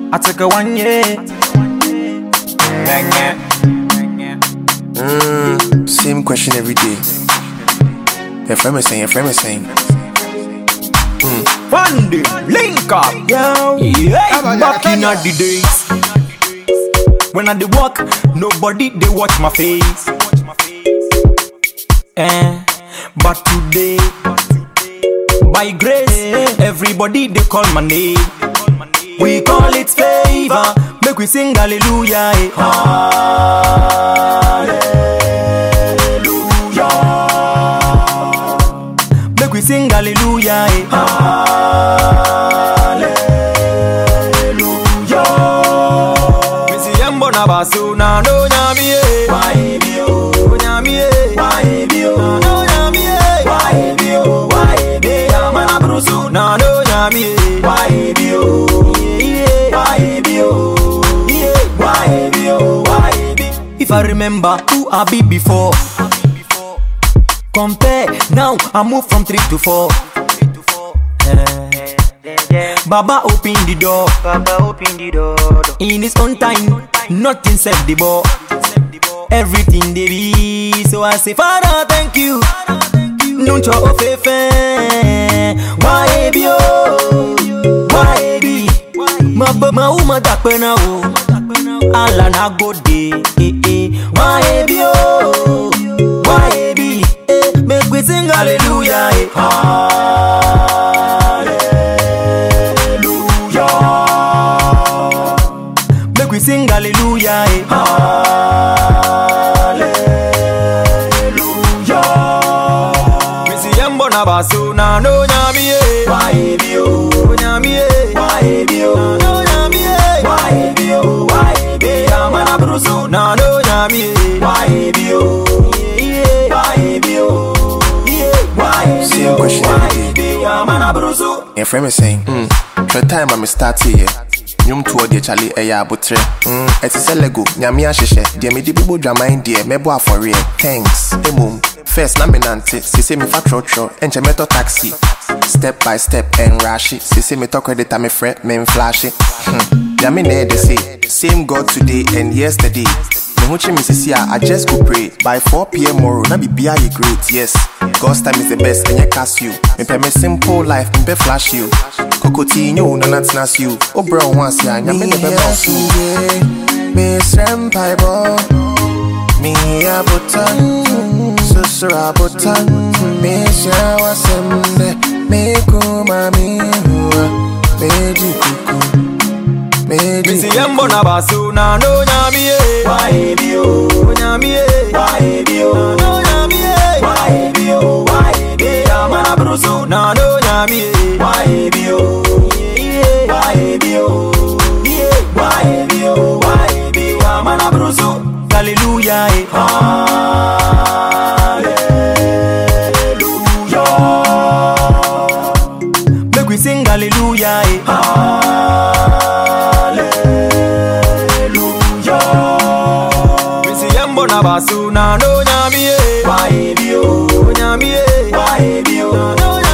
I take a one year. Bang it. Mm, same question every day. Your friend is saying, your friend is saying. One day, link up. Yo, Yeah, back in the days. When I dey walk, nobody they watch my face. Eh, but today, by grace, everybody they call my name. We call it favor. Make we sing hallelujah. Eh. Hallelujah. Make we sing hallelujah. Eh. Hallelujah. Me see yembo na basu na no nyami eh. Why be oh? Nyami eh. Why be oh? No nyami eh. Why be oh? Why be amana brusu na no nyami eh. Why be oh? Yeah. Why be oh? Yeah. Why be oh? Why be? If I remember who I be before. Compare now, I move from three to four. Eh. Baba open the door Baba open the door. in his own time. Nothing set the ball. Everything they be. So I say, Father, thank you. Nuncho ofefe. Why be oh? Why be? Ma ba ma uma dakpena o. Ala na go de. Eh eh. Why be oh? Why be? Eh, make we sing hallelujah. Eh. Hallelujah. Make we sing hallelujah. Eh. Hallelujah. Me see yembo na basu na no nyami eh. Why be oh? Nyami eh. Why be oh? No nyami eh. Why be oh? Why be amana brusu na no nyami eh. Why be oh? Yeah. Why be oh? Yeah. Why be Same oh? question every Why be amana brusu? your friend is saying. Mm, the time I'm start here. Nyom to the chale ɛyɛ abotrɛ mm, ɛte sɛ lego nyame ahyehyɛ deɛ mede bobɔ dwaman deɛ mɛbɔ afɔreɛ thanks mmom first na menante sese mefa trɔtrɔ ɛnkyɛ mɛtɔ taxi step by step ɛnrahye sese metɔ credit a mefrɛ memflashe hmm. nyame na ɛde se same god today and yesterday me ho kye me sisi a i just go pray by 4pm tomorrow na bibia yɛ great yes god's time is the best ɛnyɛ casio mepɛ me simple life mepɛ flash you kokoti nye wo nana tena se o wobrɛ wo ho ase a nyame ne bɛma wo so mesrɛ mpaebɔ meyɛ abotan susoro abotan mehyia w'asɛm dɛ mekoma mehua megye kuku megye Missy Yembo na basu na no nyami eh. Why be oh? Nyami eh. Why be oh? No nyami eh. Why be oh? Why be amana brusu na no nyami eh. Why be oh? Yeah. Why be oh? Yeah. Why be oh? Why be amana brusu? Hallelujah eh. Hallelujah. Make we sing hallelujah eh. Hallelujah. Me see yembo na basu na no nyami eh. Why be oh? Nyami eh. Why be oh? No